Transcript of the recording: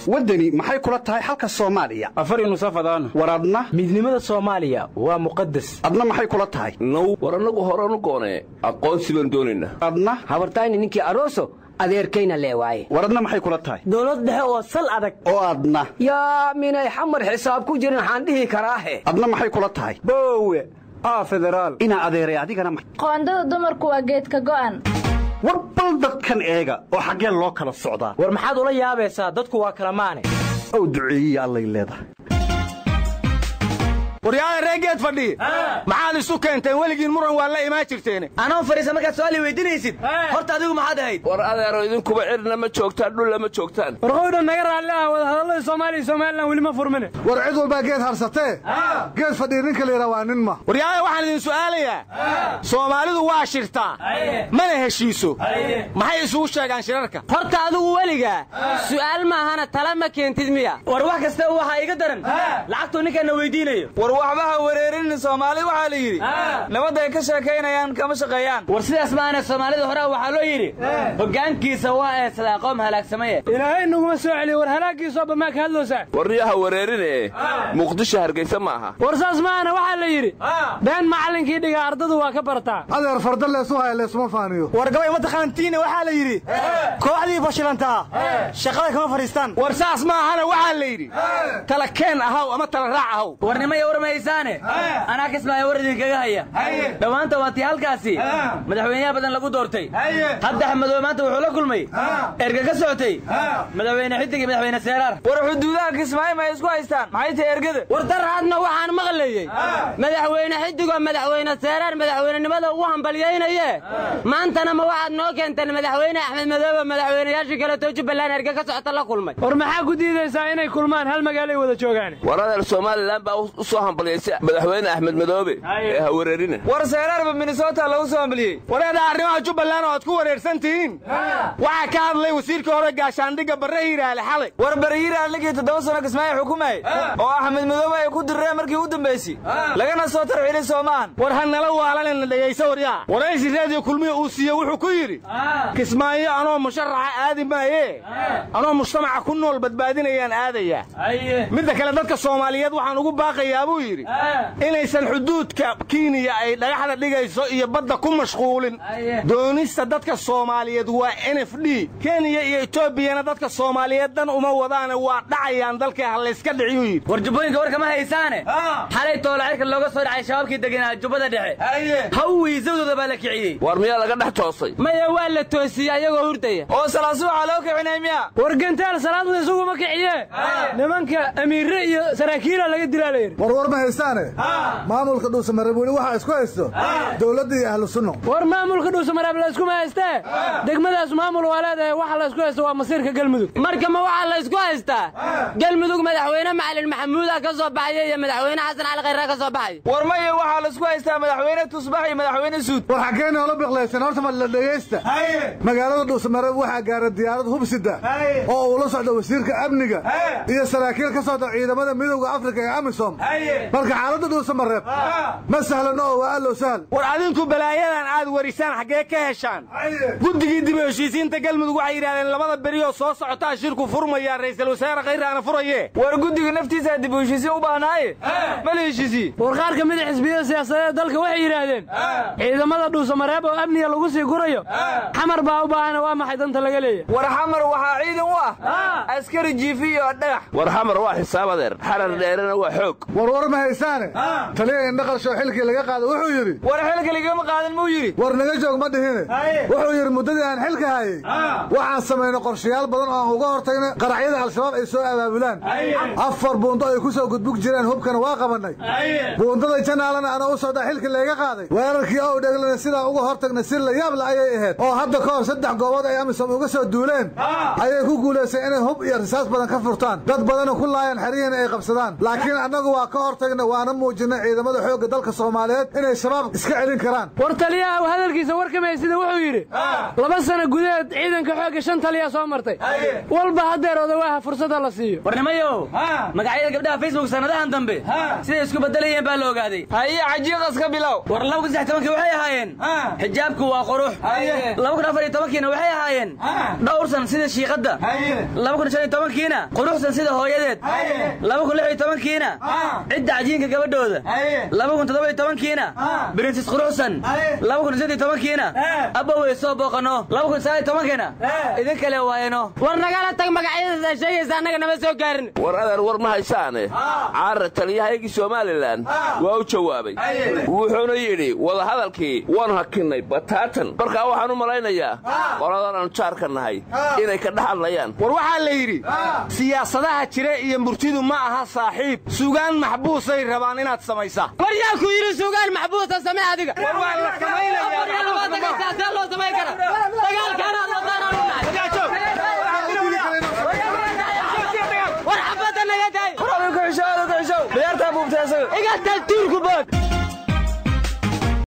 waddani maxay kula tahay xalka soomaaliya afar nusafadaan war adna midnimada soomaaliya waa muqadas adna maxay kula tahay now war annagu horanu goonee aqoonsi baan doonaynaa adna habartayni ninkii aroso adeerkayna lee waaye war adna maxay kula tahay dowlad dhexe oo sal adag oo adna yaa minay xamar xisaab ku jirin waxaan dhihi karaahe adna maxay kula tahay boowe aa federaal inaa adeeray adigana ma qoondada dumarku waa geedka go'an war bal dadkan eega oo xaggeen loo kala socdaa war maxaad ula yaabaysaa dadku waa kala maane ow duceeyiye allay leedahay waryaada reegeed fadhi maxaad isu keenteen weligiin muran waa la imaan jirteen anoo fadhiisa markaad su'aali weydiinaysid horta adigu maxaad ahayd war adeero idinkuba cirna ma joogtaan dhulla ma joogtaan warqowdha naga raalli ah wadahadallada soomaaliya somalilan weli ma furmine war cid walbaa geed harsatee geed fadhii ninka la yidhaha waa nin ma waryaada waxaan idin su'aalayaa soomaalidu waa shirtaa mana heshiiso maxay isugu sheegaan shirarka horta adigu weligaa su'aal maahana tala ma keentid miya war wax kasta waxaa iga daran lacagtuu ninkaana weydiinayo war waxba ha wareerin soomaali waxaa la yidhi nabadda ay ka sheekaynayaan kama shaqeeyaan war sidaas maana soomaalida hore waxaa loo yidhi hoggaankiisa waa eesadaa qoom halaagsamaya ilaahay naguma soo celiyo war halaaggiisooba maa ka hadloosaa warniyaha wareerin ee muqdisho hargaysa ma aha war saas maahana waxaa la yidhi been macallinkii dhiga ardadu waa ka bartaa adeer farda leesu haya leesuma faaniyo war gabay mataqaantiina waxaa la yidhi kooxdii fashilantaa shaqada kama fadhiistaan war saas ma ahana waxaa la yidhi tala keen ahaw ama tala raac ahaw warnimaya warmaysaane anaa kismaayo war idinkaga haya dhowaanta waa tii halkaasi madaxweynaha badan lagu doortay hadda xamadoobe maanta wuxuu la kulmay erga ka socotay madaxweyne xidig iyo madaxweyne seeraar war xuduudaha kismaayo ma ay isku haystaan maxay tahay ergada war daraadna waxaan maqlayey madaxweyne xidigoo madaxweyne seeraar madaxweynenimada ugu hambalyaynaye maantana ma waxaad noo keenteen madaxweyne axmed madoobe madaxweynayaashii kaleetoo jubbaland erga ka socota la kulmay war maxaa ku diidaysaa inay kulmaan hal magaalay wada joogaan war adeer somalilan baa u soo hambalyaysa madaxweyne axmed madoobe ee ha wareerina war seeraarba minnesota lagu soo hambaliyey wareeda arrimaha jubbaland oo aad ku wareersan tihiin waxaa ka hadlay wasiirkii hore gaashaandhigga barre hiiraale xalay war baryiiraan ligii toddoba sano kismaayo xukumayay oo axmed madoobe ay ku dirreen markii u dambaysay lagana soo tarxilay soomaan war ha nala waalanina dhegayso waryaa waraysi raadiyo kulmiya uu siiye wuxuu ku yidhi kismaayo anoo musharaxa aadi maaye anoo mujtamaca ku nool badbaadinayaan aadayaa midda kale dadka soomaaliyeed waxaan ugu baaqayaa buu yidhi inaysan xuduudka kiniya ay dhagaxda dhigayso iyo badda ku mashquulin doonista dadka soomaaliyeed waa n f d kenya iyo etoobiyana dadka soomaaliyeed dan uma wadaane waa dhacayaan dalkii ha layska dhiciyuu yidhi war jubbooyinka war kama haysaane xalay toolo cirka looga soo dhacay shabaabkii deganaa jubbada dhexe hawii sawdooda baa la kiciyey war miyaa laga dhex toosay maya waa la toosiyey ayagoo hurdaya oo salaasuuxa loo kicinay miya war gentaal salaadda isuguma kiciye nimanka amiirre iyo saraakiila laga dilaa layidhi war war ma haystaane maamulka dhuusamareeb weli waxaa isku haysto dowladda iyo ahlu sunno war maamulka dhuusamareeb la iskuma haystee degmadaas maamul waa leedahay waxa la isku haysto waa masiirka galmudug marka ma waxaa la isku haystaa galmudug madaxweyne macalin maxamuuda ka soo baxaya iyo madaxweyne xasan cali khayra ka soo baxaya war maya waxaa la isku haystaa madaxweyne tusbax iyo madaxweyne suud war xaggeen noola biqlaysan horta ma la dhegaysta magaalada dhuusamareeb waxaa gaara diyaarad hubsida oo uu la socdo wasiirka amniga iyo saraakiil ka socda ciidamada midowda afrika ee amisom marka xaaladda dhuusamareeb ma sahlan oo waa allow sahal war adinku balaayadan aad warisaan xaggee ka heshaan guddigii dib u heshiisiinta galmudug waxay yidhahdeen labada beriyoo soo socotaa shirku furmayaa ra'iisul wasaare khayraana furaye war guddiga naftiisa dib u heshiisiin u baahnaaye ma la heshiisiye war qaar ka mida xisbiyada siyaasadeed dalka waxay yidhaahdeen ciidamada dhuusamareeb oo amniga lagu sii gurayo xamar baa u baahana waa maxay danta laga leeyahay war xamar waxaa ciidan u ah askari jiifi iyo dhagax war xamar waa xisaab adeer xarar dheerena waa xoog war war ma haysaane taliya indhaqarsho xilkii laga qaado wuxuu yidhi war xilka ligama qaadan muu yidhi war naga joog ma dhihine wuxuu yidhi muddadii aan xilka hayey waxaan samaynay qorshayaal badan oo aan uga hortagnay qaraxyada al-shabaab ay soo abaabulaan afar buundo ay ku soo gudbug jireen hubkana waa qabannay buundada janaalana ana u socdaa xilka layga qaaday weerarkii ow dheglana sidaa uga hortagnay si la yaabla ayay ahayd oo hadda ka hor saddex goobood ay amisom uga soo duuleen ayay ku guulaysay inay hub iyo risaas badan ka furtaan dad badana ku laayaan xeryihiina ay qabsadaan laakiin annagu waa ka hortagnay waana muujinay ciidamada xoogga dalka soomaaliyeed inay shabaab iska celin karaan war taliyaha hadalkiisa warkamay sida wuxuu yidhi laba sano gudaheed ciidanka xoogga shan taliya soo martay walba haddeer odawaaha fursada la siiyo warnimayow magacyada gabdhaha facebook sanadahan dambe siday isku bedelayeen baa la ogaaday haye cajiiqas ka bilow war laba kun saddex tobankii waxay ahaayeen xijaabku waa qurux laba kun afar iyo tobankiina waxay ahaayeen dhowrsan sida shiiqadda laba kun shan iyo tobankiina quruxsan sida hooyadeed laba kun lix iyo tobankiina cidda cajiinka gabadhooda laba kun toddoba iyo tobankiina brinsis quruxsan laba kun siddeed iyo tobankiina abowey soo booqano laba kun sagaal iyo tobankiina idin kale waayano war nagala tag magacyadaas sheegaysa annaga nama soo gaarin war adeer war ma haysaane caara taliyahaygii somalilan waa u jawaabay wuxuuna yidhi wadahadalkii waanu hakinnay bataatan markaa waxaan u malaynayaa qoladan aanu jaarka nahay inay ka dhex hadlayaan war waxaa la yidhi siyaasadaha jira iyo murtidu ma aha saaxiib sugaan maxbuusay rabaan inaad samaysaa war yaa ku yidhi sugaan maxbuusa samee adiga war waa la see loo samayn kara dagaalkaanaad wadaan war xabadda naga daay biyaartaa buubtay asaga iga taa tuurku bood